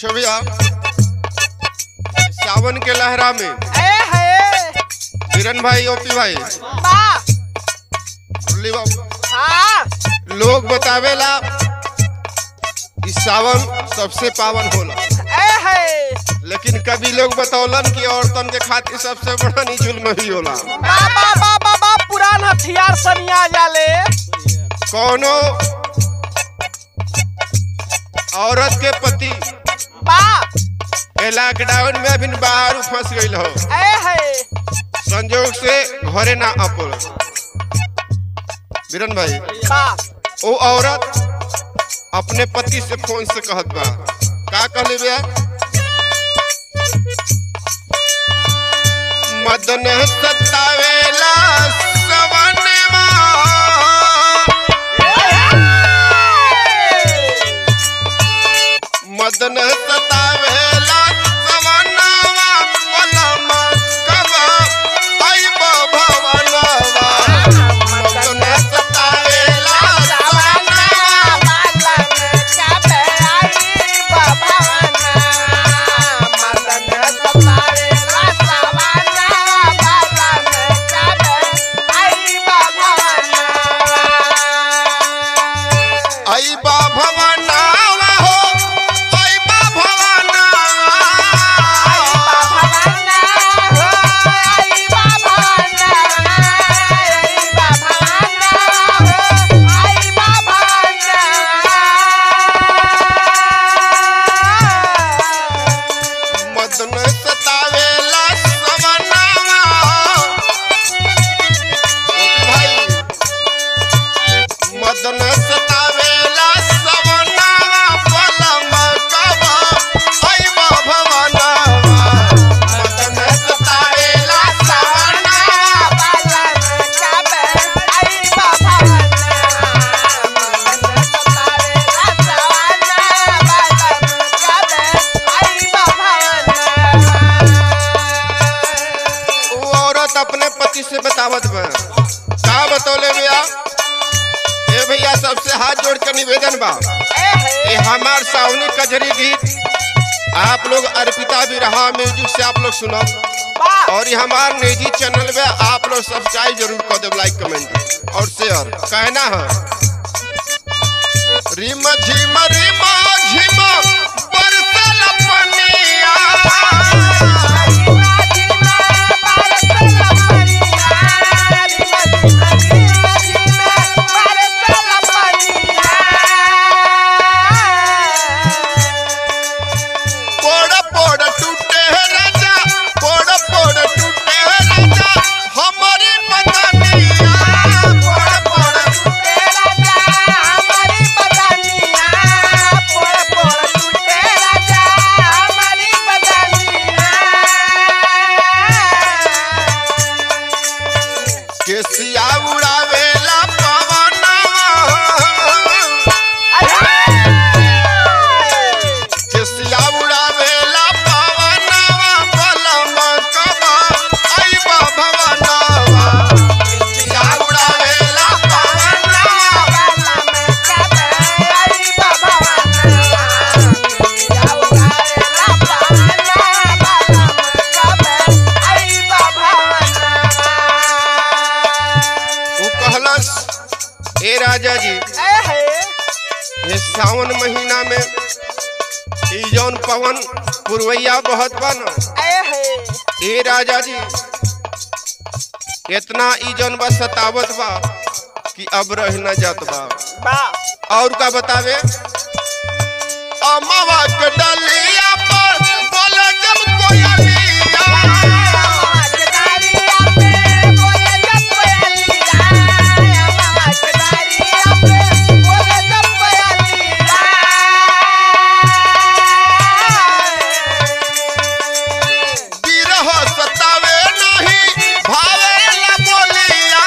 देखो भैया सावन के लहरा में ए है किरण भाई ओपी भाई बा मुरली बाबू हाँ लोग बतावेला कि सावन सबसे पावन होला ए है लेकिन कभी लोग बतौलन कि औरतन के खातिर सबसे बड़ा नी जुल्म ही होला बा बा बा बा बा पुरान हथियार सनिया जाले कौनो औरत के पति बा ए लॉकडाउन में अभी बाहर फंस गई हो ए है संजोग से घरे ना अपल बीरन भाई बा वो औरत अपने पति से फोन से कहत बा का कहले बे मदन सतावेला सवनवा मदन सतावेला सवनवा पलमा कब आइब भवनवा मदन सतावेला सवनवा आइबा भवनवा हो आइबा भवनवा मदन सतावेला सवनवा ओके भाई मदन सतावेला सवनवा पलम कब आइबा भवनवा मदन सतावेला सवनवा वो औरत अपने पति से बतावत बा का बतौले भैया ए भैया सबसे हाथ जोड़ के निवेदन बा ये हमार सावनी कजरी गीत आप लोग अर्पिता बिरहा म्यूजिक से आप लोग सुनो और ये हमार निजी चैनल में आप लोग सब्सक्राइब जरूर कर दो लाइक कमेंट और शेयर कहना है रिम झिम रिम झिम बरसल पनिया पोड़ पोड़ टूटे राजा पोड़ पोड़ टूटे राजा हमारी मदनिया पोड़ पोड़ केसिया उड़ावेला पवनवा केसिया उड़ावेला पवनवा बलम कब आइबा भवनवा केसिया उड़ावेला पवनवा वो कहलस ए राजा जी ये सावन महीना में ई जौन पवन पुरवैया बहुत बा न ए राजा जी इतना ई जौन बा सतावत बा कि अब रह न जात बा और का बतावे अमवा के डलिया पर बोले जब कोयलिया बिरह सतावे नहीं भावे ला बोलिया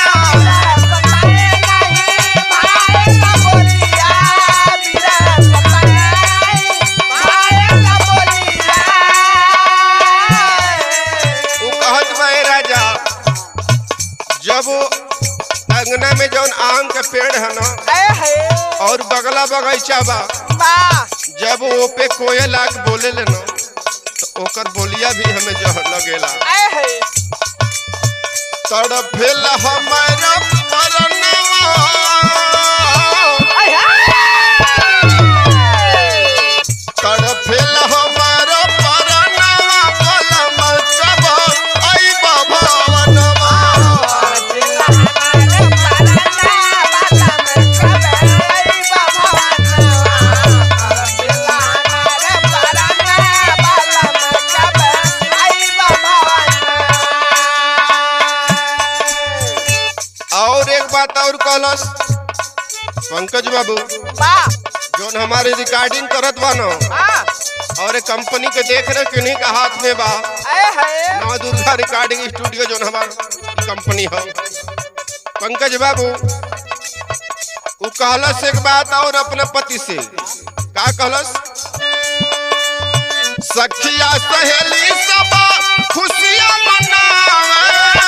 उ कहत बा ए राजा जब अंगना में जौन आम के पेड़ है ना और बगला बगीचा बा बा जब वो पे कोयल आग बोले ले ना तो ओकर बोलिया भी हमें जहर लगेला आए है तड़फेल हमारा परनवा आए है तड़फेल हमारा परनवा कलम कब अइबा भवनवा और एक बात और कहलस पंकज बाबू जोन हमारे रिकॉर्डिंग करत बा न और एक कंपनी के देख रहे किन्हीं का हाथ में बा नवा दुर्गा रिकॉर्डिंग स्टूडियो जोन हमार कंपनी है पंकज बाबू वो कहलस एक बात और अपने पति से का कहलस सखिया सहेली सब खुशियां मनावे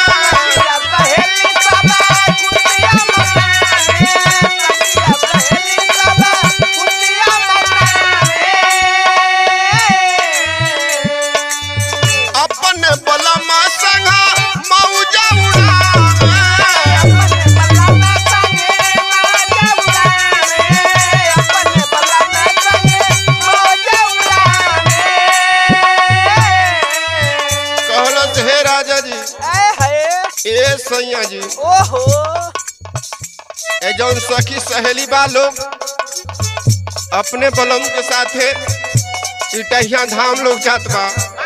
अपन बलमा संगा मौजा उड़ावे कहलस हे राजा जी ए सैया जी ओहो ए जौन सखी सहेली बा लोग अपने बलम के साथे इटहिया धाम लोग जात बा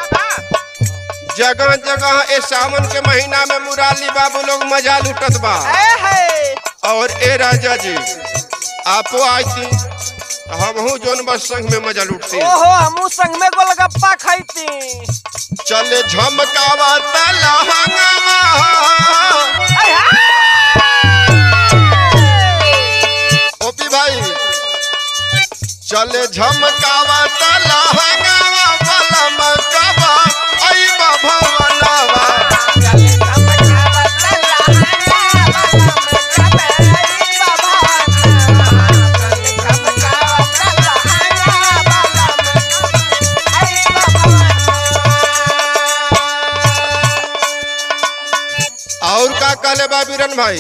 जगह जगह ए सावन के महीना में मुराली बाबू लोग मजा लुटत बा और ए राजा जी आपो आई थी हमहू जोन बस संग में मजा लुटती ओहो हमू संग में गोलगप्पा खाईती चले झमकावा तलहंगवा ओपी भाई चले झमकावा तलहंगवा बलम कबा अइबा भवनवा और का कहले बा बीरन भाई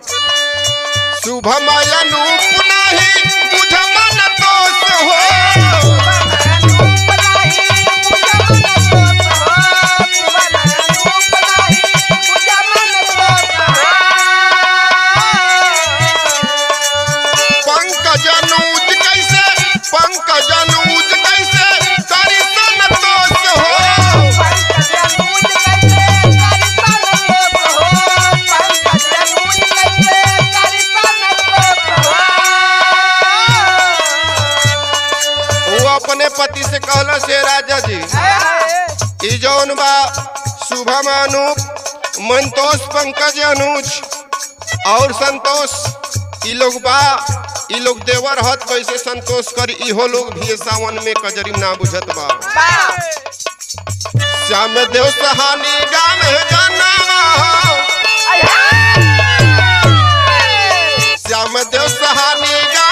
शुभम अनूप नाही बुझ मन दोष हो पंकज अनुज कैसे पंकज अनुज कैसे करी सन दोष हो वो अपने पति से कहला से राजा जी ई जौन बा शुभम अनूप मंतोष पंकज अनुज और संतोष ई लोग बा ई लोग देवर हत कैसे संतोष कर इहो लोग भी सावन में कजरी ना बुझत बा श्याम देव सहानी गाम है जनावा श्याम देव सहानी गाम